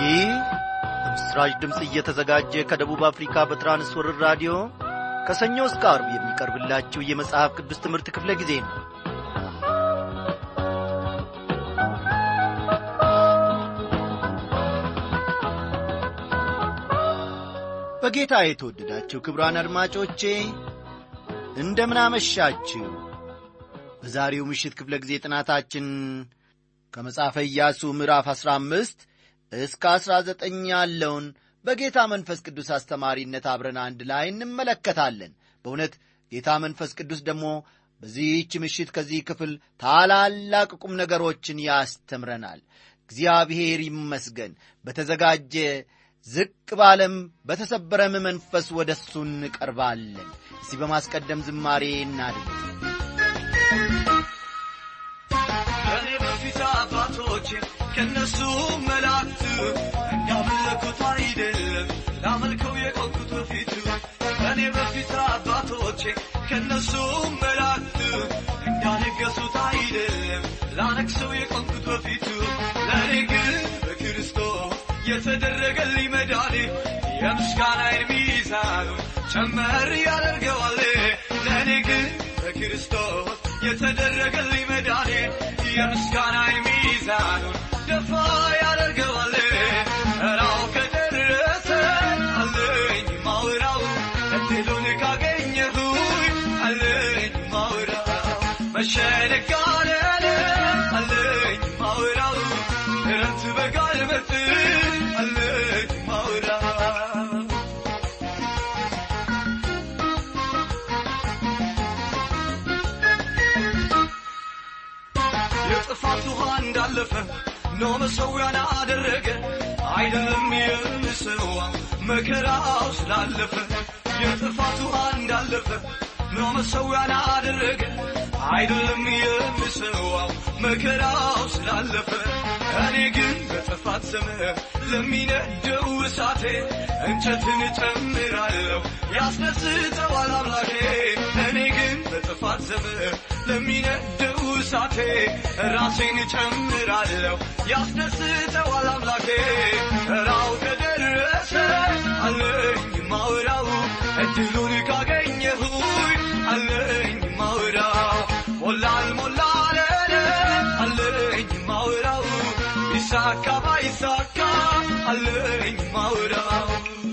ይህ በምስራች ድምፅ እየተዘጋጀ ከደቡብ አፍሪካ በትራንስወርር ራዲዮ ከሰኞ እስከ አርብ የሚቀርብላችሁ የመጽሐፍ ቅዱስ ትምህርት ክፍለ ጊዜ ነው በጌታ የተወደዳችሁ ክብራን አድማጮቼ እንደምናመሻችሁ በዛሬው ምሽት ክፍለ ጊዜ ጥናታችን ከመጽሐፈ ኢያሱ ምዕራፍ ዐሥራ አምስት እስከ ዐሥራ ዘጠኝ ያለውን በጌታ መንፈስ ቅዱስ አስተማሪነት አብረን አንድ ላይ እንመለከታለን በእውነት ጌታ መንፈስ ቅዱስ ደግሞ በዚህች ምሽት ከዚህ ክፍል ታላላቅ ቁም ነገሮችን ያስተምረናል እግዚአብሔር ይመስገን በተዘጋጀ ዝቅ ባለም በተሰበረም መንፈስ ወደ እሱ እንቀርባለን እስቲ በማስቀደም ዝማሬ እናድርግ ከኔ በፊት አባቶች ከነሱ መላእክት እንዳመለኩት አይደለም ላመልከው የቆምኩት በፊቱ ከኔ በፊት አባቶች ከነሱ መላእክት እንዳነገሱት አይደለም ላነግሰው የቆምኩት በፊቱ ለእኔ ግን በክርስቶስ የተደረገልኝ መዳኔ የምስጋናዬን ሚዛኑ ጨመር ያደርገዋል ለእኔ ግን በክርስቶስ የተደረገልኝ መዳኔ የምስጋናዬን ሚዛኑን ደፋ ያደርገዋል እራው ከደረሰ አለኝ ማውራው እድሉን ካገኘሁኝ አለኝ ማውራው መሸነጋለለ አለኝ ማውራው ክረምት በጋ ልመጥ አለኝ ማውራው የጥፋት ውሃ እንዳለፈ ኖ መሰዊያን አደረገ አይደለም የምስዋው መከራው ስላለፈ የጥፋት ውሃ እንዳለፈ ኖ መሰዊያን አደረገ አይደለም የምስዋው መከራው ስላለፈ እኔ ግን በጥፋት ዘመን ለሚነደው እሳቴ እንጨትን እጨምራለሁ ያስደስተዋል አምላኬ እኔ ግን በጥፋት ዘመን ለሚነደው እሳቴ ራሴን እጨምራለሁ ያስደስተዋል አምላኬ ራው ከደረሰ አለኝ ማውራው እድሉን ካገኘሁኝ አለኝ ማውራው ሞላል ሞላለለ አለኝ ማውራው ይሳካ ባይሳካ አለኝ ማውራው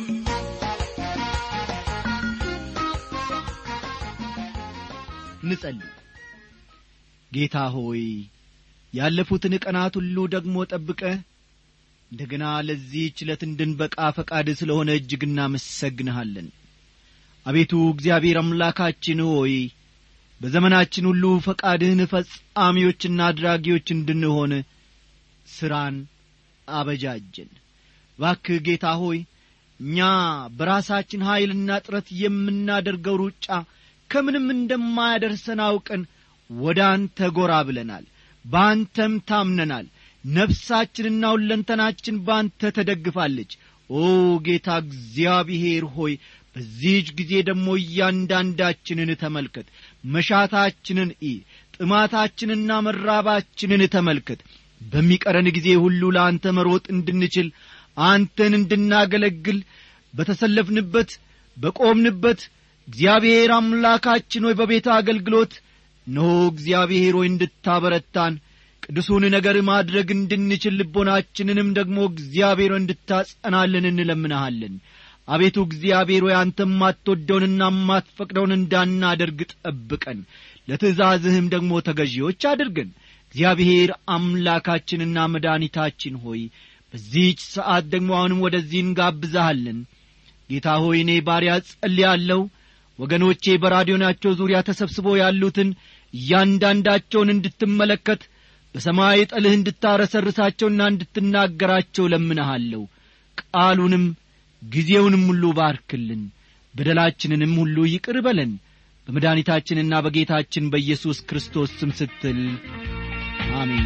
እንጸልይ ጌታ ሆይ ያለፉትን ቀናት ሁሉ ደግሞ ጠብቀ እንደገና ለዚህች ዕለት እንድንበቃ ፈቃድ ስለሆነ እጅግ እናመሰግንሃለን አቤቱ እግዚአብሔር አምላካችን ሆይ በዘመናችን ሁሉ ፈቃድህን ፈጻሚዎችና አድራጊዎች እንድንሆን ሥራን አበጃጀን ባክህ ጌታ ሆይ እኛ በራሳችን ኀይልና ጥረት የምናደርገው ሩጫ ከምንም እንደማያደርሰን አውቀን ወደ አንተ ጎራ ብለናል በአንተም ታምነናል ነፍሳችንና ሁለንተናችን በአንተ ተደግፋለች ኦ ጌታ እግዚአብሔር ሆይ በዚህች ጊዜ ደግሞ እያንዳንዳችንን ተመልከት መሻታችንን ኢ ጥማታችንና መራባችንን ተመልከት በሚቀረን ጊዜ ሁሉ ለአንተ መሮጥ እንድንችል አንተን እንድናገለግል በተሰለፍንበት በቆምንበት እግዚአብሔር አምላካችን ሆይ በቤተ አገልግሎት እነሆ እግዚአብሔር ሆይ እንድታበረታን ቅዱሱን ነገር ማድረግ እንድንችል ልቦናችንንም ደግሞ እግዚአብሔር ሆይ እንድታጸናልን እንለምንሃለን አቤቱ እግዚአብሔር ሆይ አንተ ማትወደውንና ማትፈቅደውን እንዳናደርግ ጠብቀን ለትእዛዝህም ደግሞ ተገዢዎች አድርገን እግዚአብሔር አምላካችንና መድኃኒታችን ሆይ በዚህች ሰዓት ደግሞ አሁንም ወደዚህ እንጋብዛሃለን ጌታ ሆይ እኔ ባሪያ ጸልያለሁ ወገኖቼ በራዲዮናቸው ዙሪያ ተሰብስበው ያሉትን እያንዳንዳቸውን እንድትመለከት በሰማይ ጠልህ እንድታረሰርሳቸውና እንድትናገራቸው ለምንሃለሁ ቃሉንም ጊዜውንም ሁሉ ባርክልን በደላችንንም ሁሉ ይቅር በለን በመድኃኒታችንና በጌታችን በኢየሱስ ክርስቶስ ስም ስትል አሜን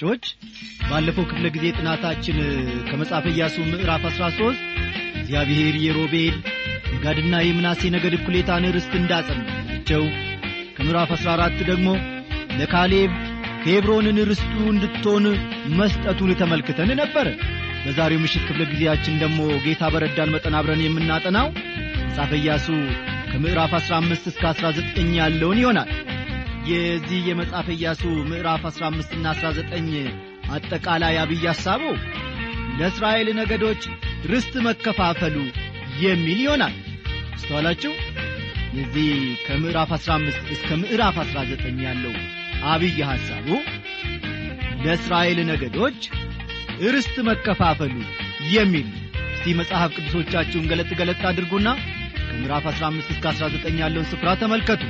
አድማጮች ባለፈው ክፍለ ጊዜ ጥናታችን ከመጽሐፈ ኢያሱ ምዕራፍ 13 እግዚአብሔር የሮቤል የጋድና የምናሴ ነገድ እኩሌታን ርስት እንዳጸናቸው ከምዕራፍ 14 ደግሞ ለካሌብ ኬብሮንን ርስቱ እንድትሆን መስጠቱን ተመልክተን ነበረ በዛሬው ምሽት ክፍለ ጊዜያችን ደግሞ ጌታ በረዳን መጠን አብረን የምናጠናው መጽሐፈ ኢያሱ ከምዕራፍ 15 እስከ 19 ያለውን ይሆናል የዚህ የመጽሐፈ ኢያሱ ምዕራፍ 15 ና 19 አጠቃላይ አብይ ሐሳቡ ለእስራኤል ነገዶች ርስት መከፋፈሉ የሚል ይሆናል አስተዋላችሁ የዚህ ከምዕራፍ 15 እስከ ምዕራፍ 19 ያለው አብይ ሐሳቡ ለእስራኤል ነገዶች ርስት መከፋፈሉ የሚል እስቲ መጽሐፍ ቅዱሶቻችሁን ገለጥ ገለጥ አድርጉና ከምዕራፍ 15 እስከ 19 ያለውን ስፍራ ተመልከቱ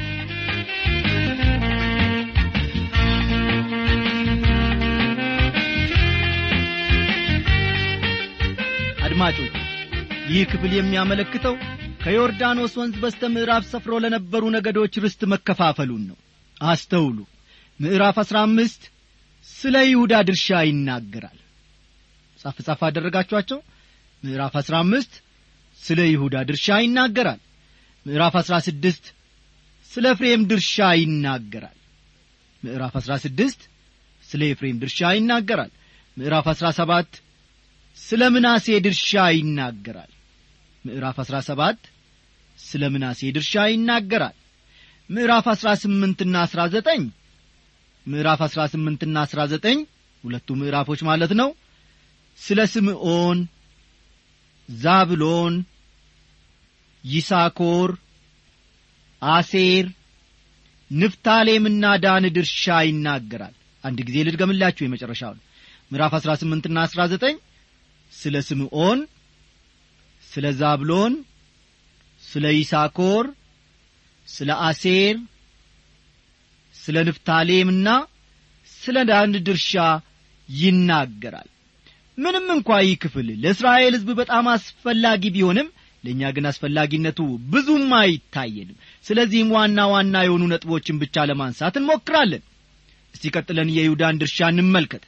አድማጮች ይህ ክፍል የሚያመለክተው ከዮርዳኖስ ወንዝ በስተ ምዕራብ ሰፍሮ ለነበሩ ነገዶች ርስት መከፋፈሉን ነው አስተውሉ ምዕራፍ አሥራ አምስት ስለ ይሁዳ ድርሻ ይናገራል ጻፍ ጻፍ አደረጋችኋቸው ምዕራፍ አሥራ አምስት ስለ ይሁዳ ድርሻ ይናገራል ምዕራፍ አሥራ ስድስት ስለ ኤፍሬም ድርሻ ይናገራል ምዕራፍ አሥራ ስድስት ስለ ኤፍሬም ድርሻ ይናገራል ምዕራፍ አሥራ ሰባት ስለ ምናሴ ድርሻ ይናገራል ምዕራፍ አሥራ ሰባት ስለ ምናሴ ድርሻ ይናገራል ምዕራፍ አሥራ ስምንትና አሥራ ዘጠኝ ምዕራፍ አሥራ ስምንትና አሥራ ዘጠኝ ሁለቱ ምዕራፎች ማለት ነው ስለ ስምዖን ዛብሎን ይሳኮር አሴር ንፍታሌምና ዳን ድርሻ ይናገራል አንድ ጊዜ ልድገምላችሁ የመጨረሻውን ምዕራፍ አሥራ ስምንትና አሥራ ዘጠኝ ስለ ስምዖን ስለ ዛብሎን ስለ ይሳኮር ስለ አሴር ስለ ንፍታሌምና ስለ ዳን ድርሻ ይናገራል ምንም እንኳ ይህ ክፍል ለእስራኤል ሕዝብ በጣም አስፈላጊ ቢሆንም ለእኛ ግን አስፈላጊነቱ ብዙም አይታየንም ስለዚህም ዋና ዋና የሆኑ ነጥቦችን ብቻ ለማንሳት እንሞክራለን እስቲ ቀጥለን የይሁዳን ድርሻ እንመልከት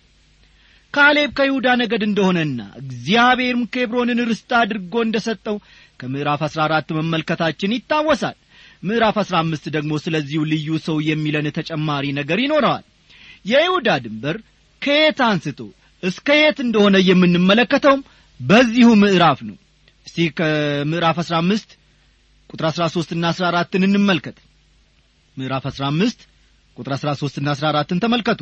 ካሌብ ከይሁዳ ነገድ እንደሆነና እግዚአብሔርም ኬብሮንን ርስት አድርጎ እንደ ሰጠው ከምዕራፍ አሥራ አራት መመልከታችን ይታወሳል ምዕራፍ አሥራ አምስት ደግሞ ስለዚሁ ልዩ ሰው የሚለን ተጨማሪ ነገር ይኖረዋል የይሁዳ ድንበር ከየት አንስቶ እስከ የት እንደሆነ የምንመለከተውም በዚሁ ምዕራፍ ነው እስቲ ከምዕራፍ አሥራ አምስት ቁጥር አሥራ ሦስትና አሥራ አራትን እንመልከት ምዕራፍ አሥራ አምስት ቁጥር አሥራ ሦስትና አሥራ አራትን ተመልከቱ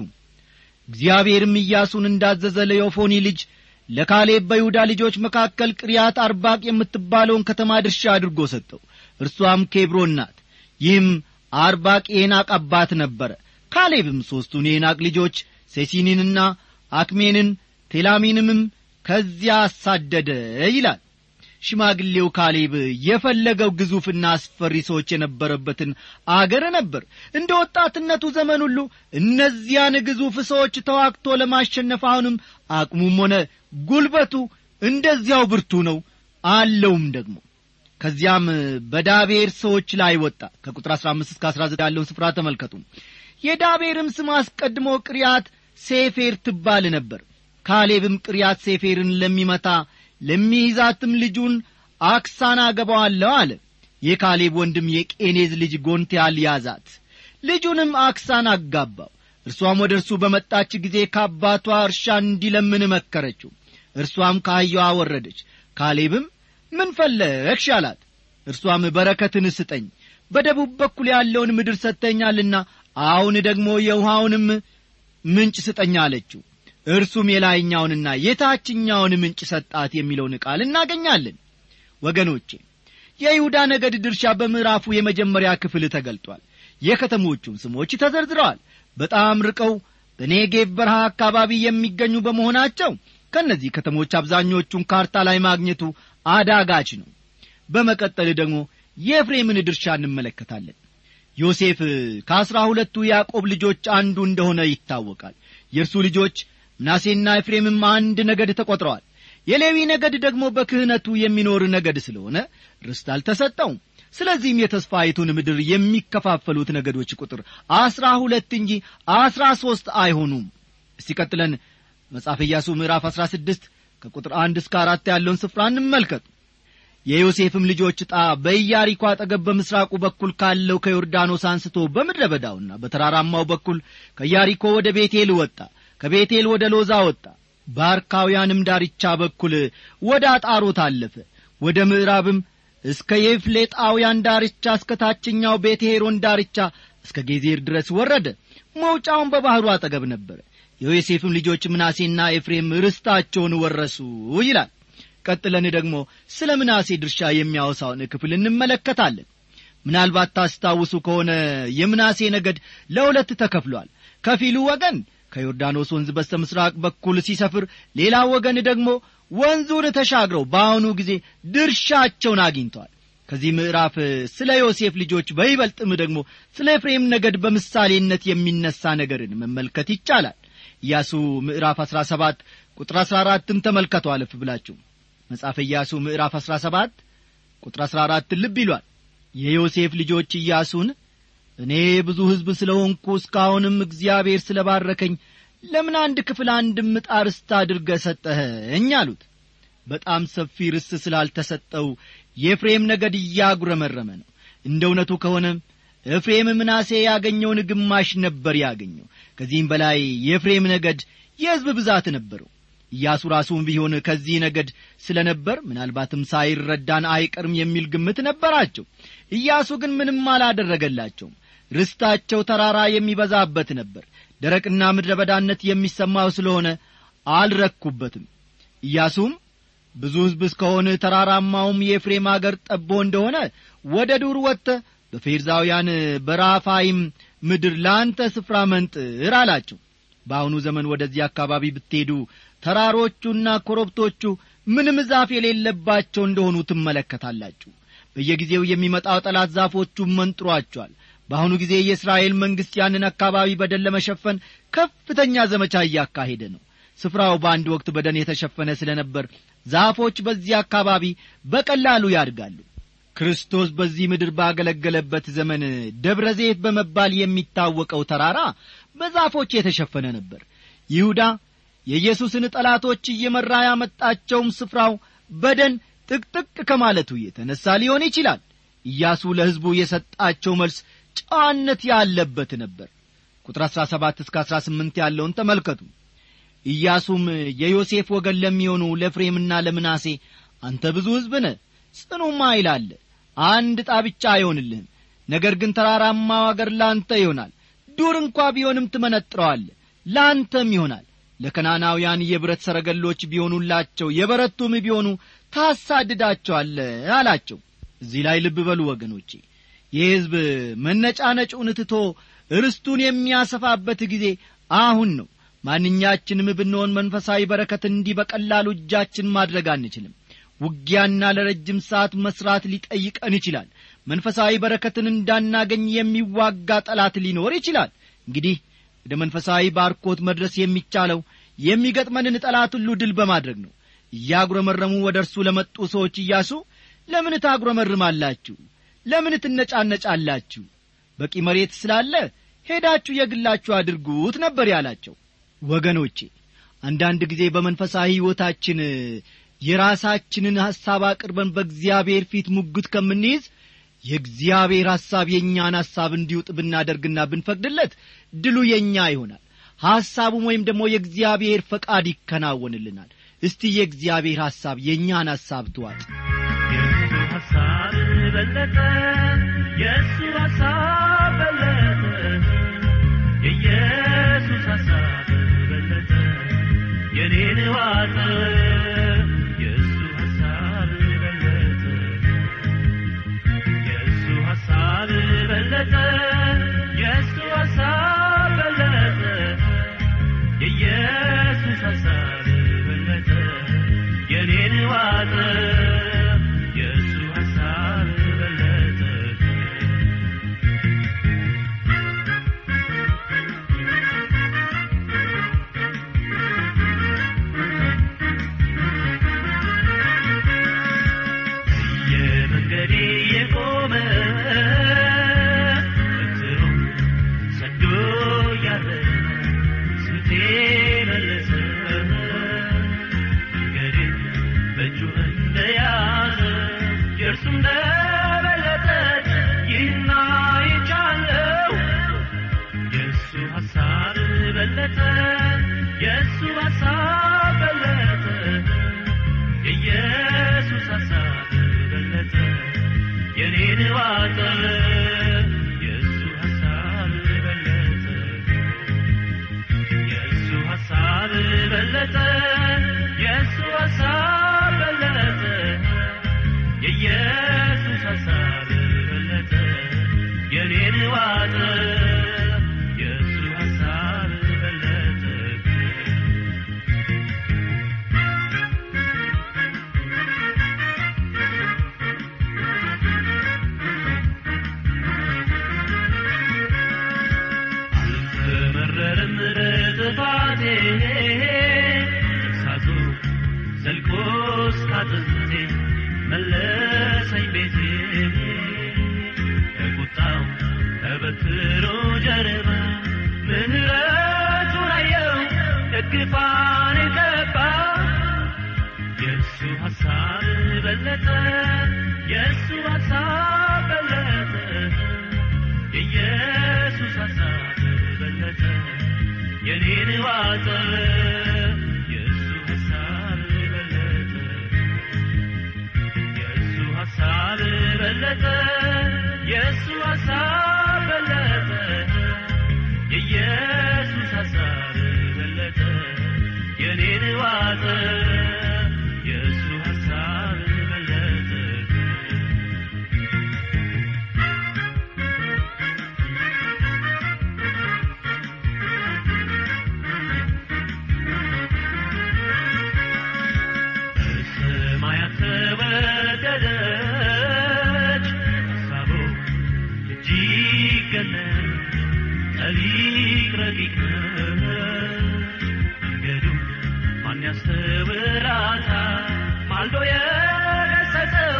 እግዚአብሔርም ኢያሱን እንዳዘዘ ለዮፎኒ ልጅ ለካሌብ በይሁዳ ልጆች መካከል ቅሪያት አርባቅ የምትባለውን ከተማ ድርሻ አድርጎ ሰጠው እርሷም ኬብሮን ናት ይህም አርባቅ የናቅ አባት ነበረ ካሌብም ሦስቱን የናቅ ልጆች ሴሲኒንና አክሜንን ቴላሚንምም ከዚያ አሳደደ ይላል ሽማግሌው ካሌብ የፈለገው ግዙፍና አስፈሪ ሰዎች የነበረበትን አገር ነበር እንደ ወጣትነቱ ዘመን ሁሉ እነዚያን ግዙፍ ሰዎች ተዋግቶ ለማሸነፍ አሁንም አቅሙም ሆነ ጉልበቱ እንደዚያው ብርቱ ነው አለውም ደግሞ ከዚያም በዳቤር ሰዎች ላይ ወጣ ከቁጥር 15 እስከ 19 ያለውን ስፍራ ተመልከቱ የዳቤርም ስም አስቀድሞ ቅሪያት ሴፌር ትባል ነበር ካሌብም ቅሪያት ሴፌርን ለሚመታ ለሚይዛትም ልጁን አክሳን አገባዋለሁ አለ የካሌብ ወንድም የቄኔዝ ልጅ ጎንቴያል ያዛት ልጁንም አክሳን አጋባው እርሷም ወደ እርሱ በመጣች ጊዜ ከአባቷ እርሻ እንዲለምን መከረችው እርሷም ከአህያዋ ወረደች ካሌብም ምን ፈለግሽ አላት እርሷም በረከትን ስጠኝ በደቡብ በኩል ያለውን ምድር ሰጥተኛልና አሁን ደግሞ የውሃውንም ምንጭ ስጠኝ አለችው እርሱም የላይኛውንና የታችኛውን ምንጭ ሰጣት የሚለውን ቃል እናገኛለን ወገኖቼ የይሁዳ ነገድ ድርሻ በምዕራፉ የመጀመሪያ ክፍል ተገልጧል የከተሞቹም ስሞች ተዘርዝረዋል በጣም ርቀው በኔጌቭ በረሃ አካባቢ የሚገኙ በመሆናቸው ከእነዚህ ከተሞች አብዛኞቹን ካርታ ላይ ማግኘቱ አዳጋች ነው በመቀጠል ደግሞ የኤፍሬምን ድርሻ እንመለከታለን ዮሴፍ ከአሥራ ሁለቱ ያዕቆብ ልጆች አንዱ እንደሆነ ይታወቃል የእርሱ ልጆች ምናሴና ኤፍሬምም አንድ ነገድ ተቈጥረዋል የሌዊ ነገድ ደግሞ በክህነቱ የሚኖር ነገድ ስለሆነ ርስት አልተሰጠውም ስለዚህም የተስፋይቱን ምድር የሚከፋፈሉት ነገዶች ቁጥር አስራ ሁለት እንጂ አስራ ሦስት አይሆኑም እስቲ ቀጥለን መጽሐፈ ኢያሱ ምዕራፍ አሥራ ስድስት ከቁጥር አንድ እስከ አራት ያለውን ስፍራ እንመልከት የዮሴፍም ልጆች ዕጣ በኢያሪኮ አጠገብ በምሥራቁ በኩል ካለው ከዮርዳኖስ አንስቶ በምድረ በዳውና በተራራማው በኩል ከኢያሪኮ ወደ ቤቴል ወጣ ከቤቴል ወደ ሎዛ ወጣ በአርካውያንም ዳርቻ በኩል ወደ አጣሮት አለፈ ወደ ምዕራብም እስከ የፍሌጣውያን ዳርቻ እስከ ታችኛው ቤተ ሄሮን ዳርቻ እስከ ጌዜር ድረስ ወረደ መውጫውን በባሕሩ አጠገብ ነበረ የዮሴፍም ልጆች ምናሴና ኤፍሬም ርስታቸውን ወረሱ ይላል ቀጥለን ደግሞ ስለ ምናሴ ድርሻ የሚያወሳውን ክፍል እንመለከታለን ምናልባት ታስታውሱ ከሆነ የምናሴ ነገድ ለሁለት ተከፍሏል ከፊሉ ወገን ከዮርዳኖስ ወንዝ በስተ ምሥራቅ በኩል ሲሰፍር ሌላ ወገን ደግሞ ወንዙን ተሻግረው በአሁኑ ጊዜ ድርሻቸውን አግኝተዋል ከዚህ ምዕራፍ ስለ ዮሴፍ ልጆች በይበልጥም ደግሞ ስለ ኤፍሬም ነገድ በምሳሌነት የሚነሳ ነገርን መመልከት ይቻላል ኢያሱ ምዕራፍ አሥራ ሰባት ቁጥር አሥራ አራትም ተመልከቱ አለፍ ብላችሁ መጽሐፈ ኢያሱ ምዕራፍ አሥራ ሰባት ቁጥር አሥራ አራት ልብ ይሏል የዮሴፍ ልጆች ኢያሱን እኔ ብዙ ሕዝብ ስለ ሆንኩ እስካሁንም እግዚአብሔር ስለ ባረከኝ ለምን አንድ ክፍል አንድ ምጣ ርስት አድርገ ሰጠኸኝ አሉት በጣም ሰፊ ርስት ስላልተሰጠው የኤፍሬም ነገድ እያጉረመረመ ነው እንደ እውነቱ ከሆነ ኤፍሬም ምናሴ ያገኘውን ግማሽ ነበር ያገኘው ከዚህም በላይ የኤፍሬም ነገድ የሕዝብ ብዛት ነበረው ኢያሱ ራሱም ቢሆን ከዚህ ነገድ ስለ ነበር ምናልባትም ሳይረዳን አይቀርም የሚል ግምት ነበራቸው ኢያሱ ግን ምንም አላደረገላቸውም ርስታቸው ተራራ የሚበዛበት ነበር ደረቅና ምድረ በዳነት የሚሰማው ስለሆነ አልረኩበትም ኢያሱም ብዙ ሕዝብ እስከሆነ ተራራማውም የኤፍሬም አገር ጠቦ እንደሆነ ወደ ዱር ወጥተ በፌርዛውያን በራፋይም ምድር ለአንተ ስፍራ መንጥር አላቸው በአሁኑ ዘመን ወደዚህ አካባቢ ብትሄዱ ተራሮቹና ኮረብቶቹ ምንም ዛፍ የሌለባቸው እንደሆኑ ትመለከታላችሁ በየጊዜው የሚመጣው ጠላት ዛፎቹን መንጥሯቸዋል በአሁኑ ጊዜ የእስራኤል መንግሥት ያንን አካባቢ በደን ለመሸፈን ከፍተኛ ዘመቻ እያካሄደ ነው ስፍራው በአንድ ወቅት በደን የተሸፈነ ስለ ነበር ዛፎች በዚህ አካባቢ በቀላሉ ያድጋሉ ክርስቶስ በዚህ ምድር ባገለገለበት ዘመን ደብረ ዘይት በመባል የሚታወቀው ተራራ በዛፎች የተሸፈነ ነበር ይሁዳ የኢየሱስን ጠላቶች እየመራ ያመጣቸውም ስፍራው በደን ጥቅጥቅ ከማለቱ የተነሣ ሊሆን ይችላል ኢያሱ ለሕዝቡ የሰጣቸው መልስ ጨዋነት ያለበት ነበር ቁጥር አሥራ ሰባት እስከ አሥራ ስምንት ያለውን ተመልከቱ ኢያሱም የዮሴፍ ወገን ለሚሆኑ ለፍሬምና ለምናሴ አንተ ብዙ ሕዝብ ነ ጽኑማ ይላለ አንድ ዕጣ ብቻ አይሆንልህም ነገር ግን ተራራማው አገር ለአንተ ይሆናል ዱር እንኳ ቢሆንም ትመነጥረዋለ ለአንተም ይሆናል ለከናናውያን የብረት ሰረገሎች ቢሆኑላቸው የበረቱም ቢሆኑ ታሳድዳቸዋለ አላቸው እዚህ ላይ ልብ በሉ ወገኖቼ ይህ ሕዝብ መነጫነጩን ትቶ ርስቱን የሚያሰፋበት ጊዜ አሁን ነው ማንኛችንም ብንሆን መንፈሳዊ በረከት እንዲህ በቀላሉ እጃችን ማድረግ አንችልም ውጊያና ለረጅም ሰዓት መሥራት ሊጠይቀን ይችላል መንፈሳዊ በረከትን እንዳናገኝ የሚዋጋ ጠላት ሊኖር ይችላል እንግዲህ ወደ መንፈሳዊ ባርኮት መድረስ የሚቻለው የሚገጥመንን ጠላት ሁሉ ድል በማድረግ ነው እያጉረመረሙ ወደ እርሱ ለመጡ ሰዎች እያሱ ለምን ታጉረመርማላችሁ ለምን ትነጫነጫላችሁ በቂ መሬት ስላለ ሄዳችሁ የግላችሁ አድርጉት ነበር ያላቸው ወገኖቼ አንዳንድ ጊዜ በመንፈሳዊ ሕይወታችን የራሳችንን ሐሳብ አቅርበን በእግዚአብሔር ፊት ሙግት ከምንይዝ የእግዚአብሔር ሐሳብ የእኛን ሐሳብ እንዲውጥ ብናደርግና ብንፈቅድለት ድሉ የእኛ ይሆናል ሐሳቡም ወይም ደግሞ የእግዚአብሔር ፈቃድ ይከናወንልናል እስቲ የእግዚአብሔር ሐሳብ የእኛን ሐሳብ ትዋጥ የእሱ ሐሳብ በለጠ የእሱ ሐሳብ በለጠ የኢየሱስ ሐሳብ በለጠ የኔን ዋጠ የእሱ ሐሳብ በለጠ የእሱ ሐሳብ በለጠ የእሱ ሐሳብ በለጠ የኢየሱስ ሐሳብ በለጠ የኔን ዋጠ የእሱ ሐሳብ በለጠ ዘልቆ እስከ አጥንቴ መለሰኝ ቤቴ ከቁጣው ከበትሮ ጀርባ ምህረቱን አየው ደግፋን ገባ የእሱ ሐሳብ በለጠ የእሱ ሐሳብ በለጠ የኢየሱስ ሐሳብ በለጠ የኔን ዋጠ የእሱ ሐሳብ በለጠ የእሱ ሐሳብ በለጠ የእሱ ሐሳብ በለጠ የኢየሱስ ሐሳብ በለጠ የኔን ዋጠ የእሱ ሐሳብ በለጠ በሰማያት ተወደደች ሐሳቡ እጅግ ገነን ጠሊቅ ረቂቅ መንገዱ ማን ያስተውላታል ማልዶ የገሰጸው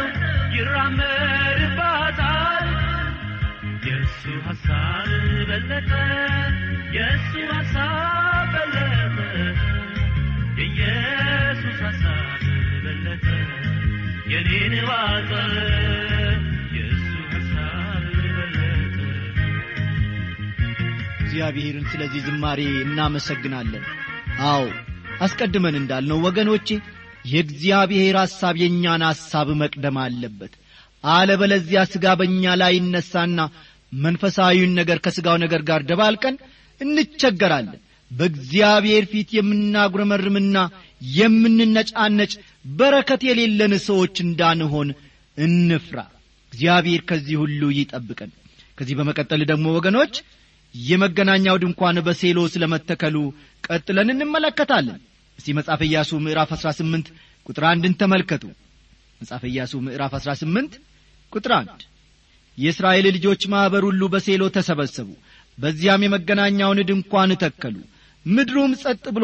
ይራመድባታል የእሱ ሐሳብ በለጠ የእሱ ሐሳብ በለጠ የኢየሱስ ሐሳብ በለጠ የኔን ዋጠ የእሱ ሐሳብ በለጠ እግዚአብሔርን ስለዚህ ዝማሬ እናመሰግናለን አዎ አስቀድመን እንዳልነው ወገኖቼ የእግዚአብሔር ሐሳብ የእኛን ሐሳብ መቅደም አለበት አለበለዚያ ሥጋ በእኛ ላይ ይነሳና መንፈሳዊውን ነገር ከሥጋው ነገር ጋር ደባልቀን እንቸገራለን በእግዚአብሔር ፊት የምናጉረመርምና የምንነጫነጭ በረከት የሌለን ሰዎች እንዳንሆን እንፍራ እግዚአብሔር ከዚህ ሁሉ ይጠብቀን ከዚህ በመቀጠል ደግሞ ወገኖች የመገናኛው ድንኳን በሴሎ ስለ መተከሉ ቀጥለን እንመለከታለን እስቲ መጽሐፈ ኢያሱ ምዕራፍ 18 ቁጥር አንድን ተመልከቱ መጽሐፈ ኢያሱ ምዕራፍ 18 ቁጥር አንድ የእስራኤል ልጆች ማኅበር ሁሉ በሴሎ ተሰበሰቡ በዚያም የመገናኛውን ድንኳን ተከሉ ምድሩም ጸጥ ብሎ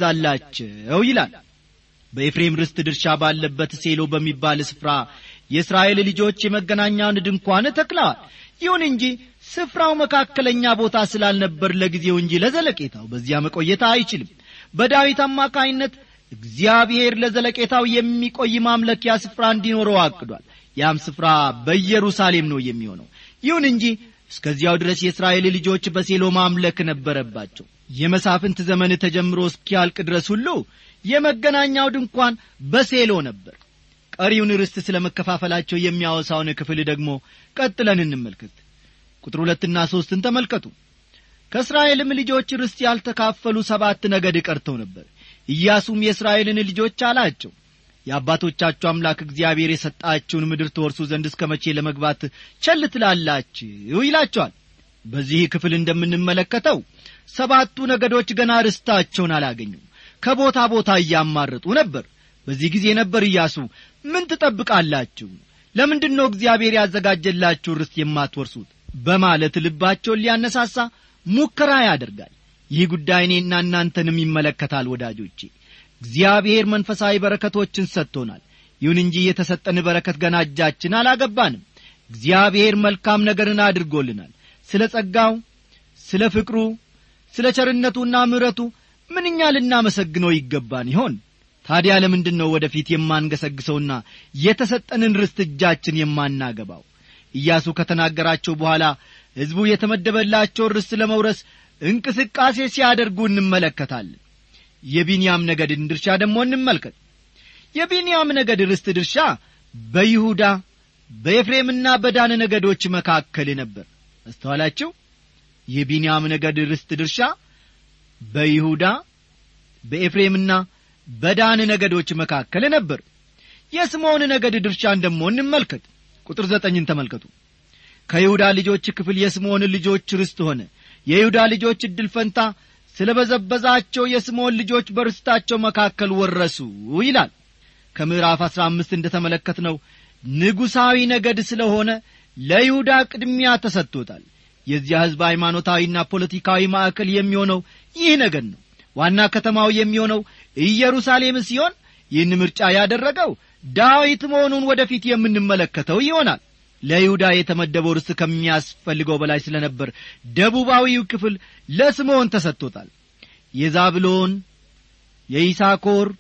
ተገዛላቸው ይላል በኤፍሬም ርስት ድርሻ ባለበት ሴሎ በሚባል ስፍራ የእስራኤል ልጆች የመገናኛውን ድንኳን ተክለዋል ይሁን እንጂ ስፍራው መካከለኛ ቦታ ስላልነበር ለጊዜው እንጂ ለዘለቄታው በዚያ መቆየት አይችልም በዳዊት አማካይነት እግዚአብሔር ለዘለቄታው የሚቆይ ማምለኪያ ስፍራ እንዲኖረው አቅዷል ያም ስፍራ በኢየሩሳሌም ነው የሚሆነው ይሁን እንጂ እስከዚያው ድረስ የእስራኤል ልጆች በሴሎ ማምለክ ነበረባቸው የመሳፍንት ዘመን ተጀምሮ እስኪያልቅ ድረስ ሁሉ የመገናኛው ድንኳን በሴሎ ነበር ቀሪውን ርስት ስለ መከፋፈላቸው የሚያወሳውን ክፍል ደግሞ ቀጥለን እንመልከት ቁጥር ሁለትና ሦስትን ተመልከቱ ከእስራኤልም ልጆች ርስት ያልተካፈሉ ሰባት ነገድ ቀርተው ነበር ኢያሱም የእስራኤልን ልጆች አላቸው የአባቶቻችሁ አምላክ እግዚአብሔር የሰጣችውን ምድር ትወርሱ ዘንድ እስከ መቼ ለመግባት ቸል ትላላችሁ ይላቸዋል በዚህ ክፍል እንደምንመለከተው ሰባቱ ነገዶች ገና ርስታቸውን አላገኙም ከቦታ ቦታ እያማረጡ ነበር በዚህ ጊዜ ነበር ኢያሱ ምን ትጠብቃላችሁ ለምንድን ነው እግዚአብሔር ያዘጋጀላችሁ ርስት የማትወርሱት በማለት ልባቸውን ሊያነሳሳ ሙከራ ያደርጋል ይህ ጉዳይ እኔና እናንተንም ይመለከታል ወዳጆቼ እግዚአብሔር መንፈሳዊ በረከቶችን ሰጥቶናል ይሁን እንጂ የተሰጠን በረከት ገና እጃችን አላገባንም እግዚአብሔር መልካም ነገርን አድርጎልናል ስለ ጸጋው ስለ ፍቅሩ ስለ ቸርነቱና ምሕረቱ ምንኛ ልናመሰግነው ይገባን ይሆን ታዲያ ለምንድን ነው ወደፊት የማንገሰግሰውና የተሰጠንን ርስት እጃችን የማናገባው ኢያሱ ከተናገራቸው በኋላ ሕዝቡ የተመደበላቸውን ርስት ለመውረስ እንቅስቃሴ ሲያደርጉ እንመለከታለን የቢንያም ነገድን ድርሻ ደግሞ እንመልከት የቢንያም ነገድ ርስት ድርሻ በይሁዳ በኤፍሬምና በዳን ነገዶች መካከል ነበር አስተዋላችሁ የቢንያም ነገድ ርስት ድርሻ በይሁዳ በኤፍሬምና በዳን ነገዶች መካከል ነበር የስምዖን ነገድ ድርሻን ደግሞ እንመልከት ቁጥር ዘጠኝን ተመልከቱ ከይሁዳ ልጆች ክፍል የስምዖን ልጆች ርስት ሆነ የይሁዳ ልጆች ዕድል ፈንታ ስለ በዘበዛቸው የስምዖን ልጆች በርስታቸው መካከል ወረሱ ይላል ከምዕራፍ አሥራ አምስት እንደ ተመለከትነው ንጉሣዊ ነገድ ስለሆነ ለይሁዳ ቅድሚያ ተሰጥቶታል የዚያ ሕዝብ ሃይማኖታዊና ፖለቲካዊ ማዕከል የሚሆነው ይህ ነገድ ነው ዋና ከተማው የሚሆነው ኢየሩሳሌም ሲሆን ይህን ምርጫ ያደረገው ዳዊት መሆኑን ወደፊት የምንመለከተው ይሆናል ለይሁዳ የተመደበው ርስት ከሚያስፈልገው በላይ ስለ ነበር ደቡባዊው ክፍል ለስምዖን ተሰጥቶታል የዛብሎን የይሳኮር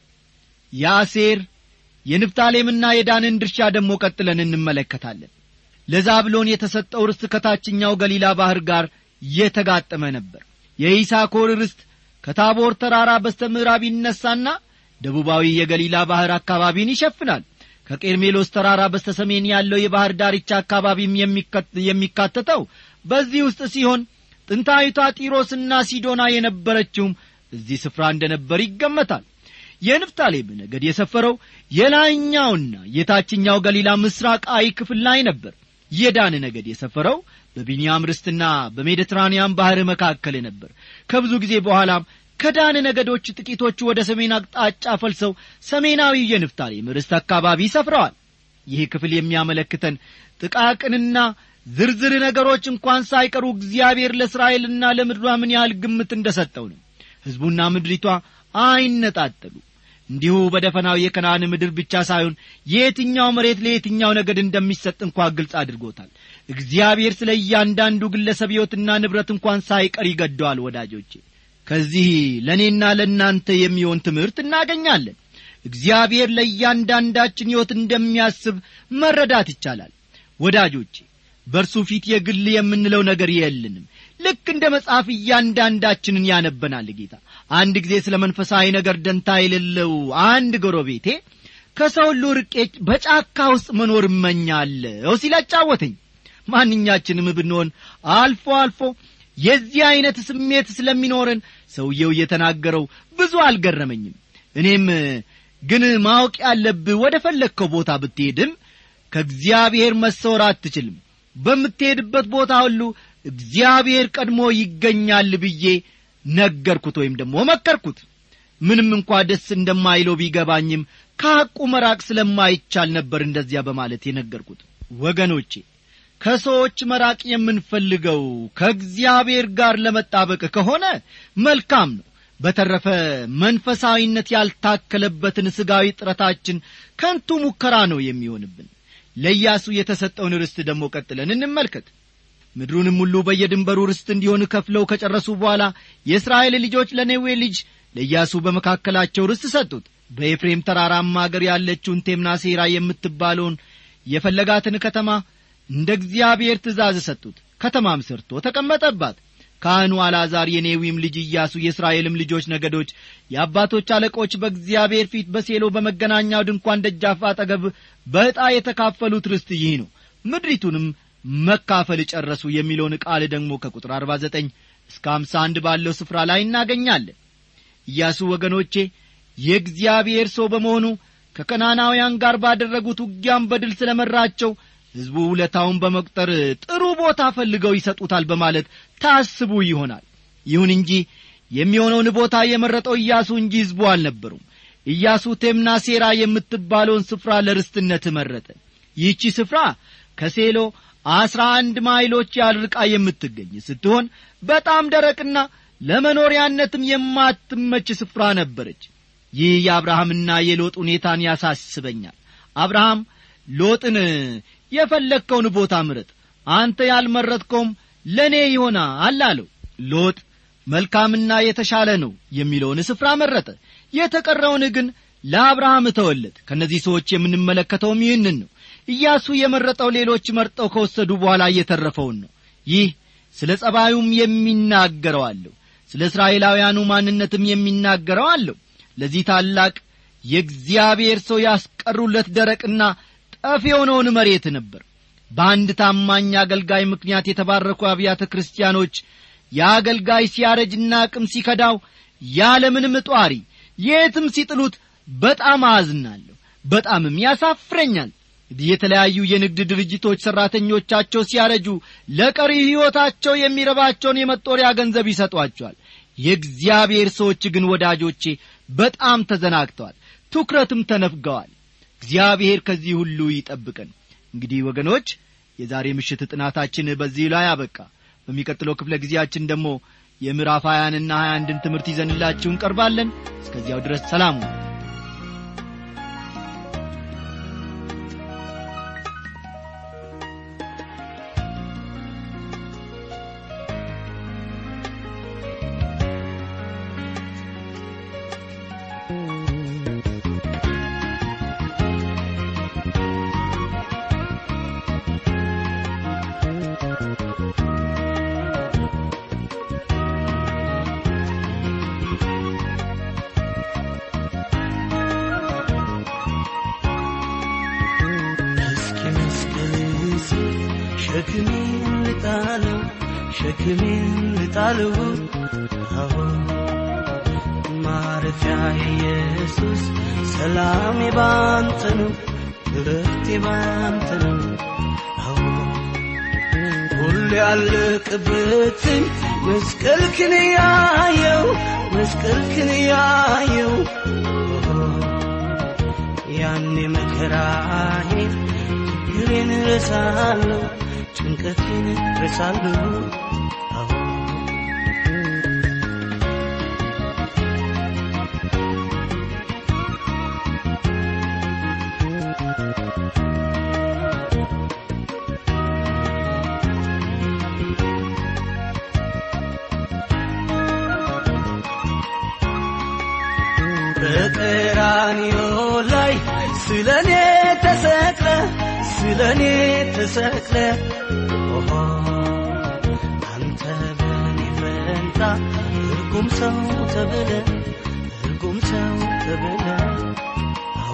የአሴር የንፍታሌምና የዳንን ድርሻ ደግሞ ቀጥለን እንመለከታለን ለዛብሎን የተሰጠው ርስት ከታችኛው ገሊላ ባሕር ጋር የተጋጠመ ነበር የይሳኮር ርስት ከታቦር ተራራ በስተ ምዕራብ ይነሳና ደቡባዊ የገሊላ ባሕር አካባቢን ይሸፍናል ከቄርሜሎስ ተራራ በስተ ሰሜን ያለው የባሕር ዳርቻ አካባቢም የሚካተተው በዚህ ውስጥ ሲሆን ጥንታዊቷ ጢሮስና ሲዶና የነበረችውም እዚህ ስፍራ እንደ ነበር ይገመታል የንፍታሌም ነገድ የሰፈረው የላይኛውና የታችኛው ገሊላ ምስራቃዊ ክፍል ላይ ነበር የዳን ነገድ የሰፈረው በቢንያም ርስትና በሜዲትራንያን ባሕር መካከል ነበር ከብዙ ጊዜ በኋላም ከዳን ነገዶች ጥቂቶቹ ወደ ሰሜን አቅጣጫ ፈልሰው ሰሜናዊ የንፍታሌም ርስት አካባቢ ሰፍረዋል ይህ ክፍል የሚያመለክተን ጥቃቅንና ዝርዝር ነገሮች እንኳን ሳይቀሩ እግዚአብሔር ለእስራኤልና ለምድሯ ምን ያህል ግምት እንደ ሰጠው ነው ሕዝቡና ምድሪቷ አይነጣጠሉ እንዲሁ በደፈናው የከናን ምድር ብቻ ሳይሆን የየትኛው መሬት ለየትኛው ነገድ እንደሚሰጥ እንኳ ግልጽ አድርጎታል እግዚአብሔር ስለ እያንዳንዱ ግለሰብ ሕይወትና ንብረት እንኳን ሳይቀር ይገደዋል ወዳጆቼ ከዚህ ለእኔና ለእናንተ የሚሆን ትምህርት እናገኛለን እግዚአብሔር ለእያንዳንዳችን ሕይወት እንደሚያስብ መረዳት ይቻላል ወዳጆቼ በእርሱ ፊት የግል የምንለው ነገር የልንም ልክ እንደ መጽሐፍ እያንዳንዳችንን ያነበናል ጌታ አንድ ጊዜ ስለ መንፈሳዊ ነገር ደንታ የሌለው አንድ ጎረቤቴ ከሰው ሁሉ ርቄ በጫካ ውስጥ መኖር እመኛለሁ ሲል አጫወተኝ ማንኛችንም ብንሆን አልፎ አልፎ የዚህ ዐይነት ስሜት ስለሚኖረን ሰውየው እየተናገረው ብዙ አልገረመኝም እኔም ግን ማወቅ ያለብህ ወደ ፈለግከው ቦታ ብትሄድም ከእግዚአብሔር መሰወር አትችልም በምትሄድበት ቦታ ሁሉ እግዚአብሔር ቀድሞ ይገኛል ብዬ ነገርኩት ወይም ደግሞ መከርኩት ምንም እንኳ ደስ እንደማይለው ቢገባኝም ከሐቁ መራቅ ስለማይቻል ነበር እንደዚያ በማለት የነገርኩት ወገኖቼ ከሰዎች መራቅ የምንፈልገው ከእግዚአብሔር ጋር ለመጣበቅ ከሆነ መልካም ነው በተረፈ መንፈሳዊነት ያልታከለበትን ሥጋዊ ጥረታችን ከንቱ ሙከራ ነው የሚሆንብን ለኢያሱ የተሰጠውን ርስት ደግሞ ቀጥለን እንመልከት ምድሩንም ሁሉ በየድንበሩ ርስት እንዲሆን ከፍለው ከጨረሱ በኋላ የእስራኤል ልጆች ለኔዌ ልጅ ለኢያሱ በመካከላቸው ርስት ሰጡት በኤፍሬም ተራራማ አገር ያለችውን ቴምናሴራ የምትባለውን የፈለጋትን ከተማ እንደ እግዚአብሔር ትእዛዝ ሰጡት ከተማም ሰርቶ ተቀመጠባት ካህኑ አልዓዛር የኔዊም ልጅ ኢያሱ የእስራኤልም ልጆች ነገዶች የአባቶች አለቆች በእግዚአብሔር ፊት በሴሎ በመገናኛው ድንኳን ደጃፍ አጠገብ በዕጣ የተካፈሉት ርስት ይህ ነው ምድሪቱንም መካፈል ጨረሱ የሚለውን ቃል ደግሞ ከቁጥር አርባ ዘጠኝ እስከ አምሳ አንድ ባለው ስፍራ ላይ እናገኛለን ኢያሱ ወገኖቼ የእግዚአብሔር ሰው በመሆኑ ከከናናውያን ጋር ባደረጉት ውጊያም በድል ስለ መራቸው ሕዝቡ ውለታውን በመቁጠር ጥሩ ቦታ ፈልገው ይሰጡታል በማለት ታስቡ ይሆናል ይሁን እንጂ የሚሆነውን ቦታ የመረጠው ኢያሱ እንጂ ሕዝቡ አልነበሩም ኢያሱ ቴምና ሴራ የምትባለውን ስፍራ ለርስትነት መረጠ ይህቺ ስፍራ ከሴሎ አስራ አንድ ማይሎች ያልርቃ የምትገኝ ስትሆን በጣም ደረቅና ለመኖሪያነትም የማትመች ስፍራ ነበረች ይህ የአብርሃምና የሎጥ ሁኔታን ያሳስበኛል አብርሃም ሎጥን የፈለግከውን ቦታ ምረጥ አንተ ያልመረጥከውም ለእኔ ይሆናል አለው ሎጥ መልካምና የተሻለ ነው የሚለውን ስፍራ መረጠ የተቀረውን ግን ለአብርሃም እተወለት ከእነዚህ ሰዎች የምንመለከተውም ይህንን ነው ኢያሱ የመረጠው ሌሎች መርጠው ከወሰዱ በኋላ እየተረፈውን ነው ይህ ስለ ጸባዩም የሚናገረው አለው ስለ እስራኤላውያኑ ማንነትም የሚናገረው አለው ለዚህ ታላቅ የእግዚአብሔር ሰው ያስቀሩለት ደረቅና ጠፍ የሆነውን መሬት ነበር በአንድ ታማኝ አገልጋይ ምክንያት የተባረኩ አብያተ ክርስቲያኖች የአገልጋይ ሲያረጅና አቅም ሲከዳው ያለምንም ጧሪ የትም ሲጥሉት በጣም አዝናለሁ በጣምም ያሳፍረኛል የተለያዩ የንግድ ድርጅቶች ሠራተኞቻቸው ሲያረጁ ለቀሪ ሕይወታቸው የሚረባቸውን የመጦሪያ ገንዘብ ይሰጧቸዋል የእግዚአብሔር ሰዎች ግን ወዳጆቼ በጣም ተዘናግተዋል ትኩረትም ተነፍገዋል እግዚአብሔር ከዚህ ሁሉ ይጠብቀን እንግዲህ ወገኖች የዛሬ ምሽት ጥናታችን በዚህ ላይ አበቃ በሚቀጥለው ክፍለ ጊዜያችን ደግሞ የምዕራፍ ሀያንና ሀያ አንድን ትምህርት ይዘንላችሁ እንቀርባለን እስከዚያው ድረስ ሰላሙ ሸክሜን ልጣለው ሸክሜን ልጣለው አዎ ማረፊያ ኢየሱስ ሰላሜ ባንተ ነው እረፍቴ ባንተ ነው አዎ ሁሉ ያለቅበትን መስቀልክን ያየው መስቀልክን ያየው ያኔ መከራዬ ችግሬን ረሳለሁ ጭንቀቴን ረሳለሁ አዎ በቀራንዮ ላይ ስለኔ ተሰቅለ ስለኔ ተሰቅለ ኦሆ አንተ በኔ ፈንታ እርጉም ሰው ተብለ እርጉም ሰው ተብለ አዎ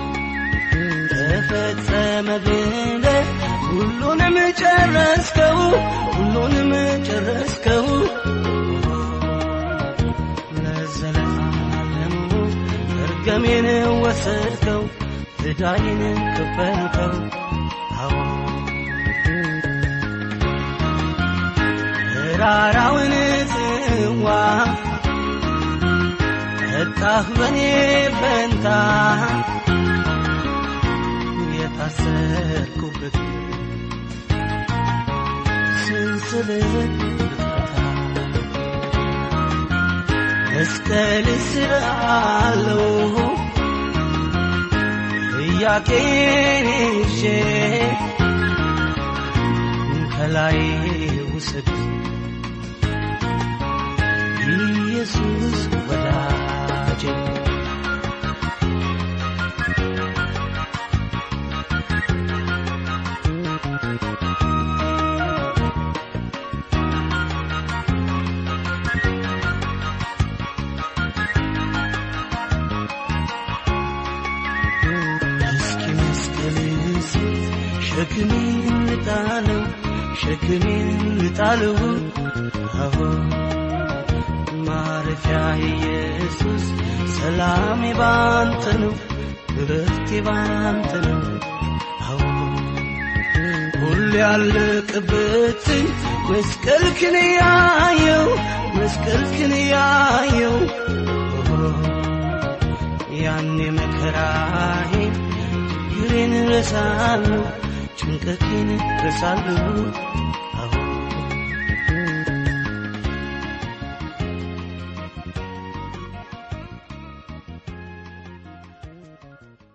ተፈጸመ ብለ ሁሉንም ጨረስከው ሁሉንም ጨረስከው ለዘለዓለሙ መርገሜን ወሰድከው ዕዳዬን ከፈልከው አዎ መራራውን ጽዋ ጠጣህ በኔ ፈንታ የታሰርኩበት ስንስለት ልፈታ መስቀል ስር አለው ጥያቄን ይዤ ከላይ ውሰድ ኢየሱስ ወዳጄ እስኪ መስቀል ስር ሸክሜን ልጣለው ሸክሜን ልጣለው አዎ ማረፊያ ኢየሱስ ሰላሜ ባንተ ነው እረፍቴ ባንተ ነው አዎ ሁሉ ያለቅበትን መስቀልክን ያየው መስቀልክን ያየው ያኔ መከራዬ ችግሬን ረሳለሁ ጭንቀቴን ረሳለሁ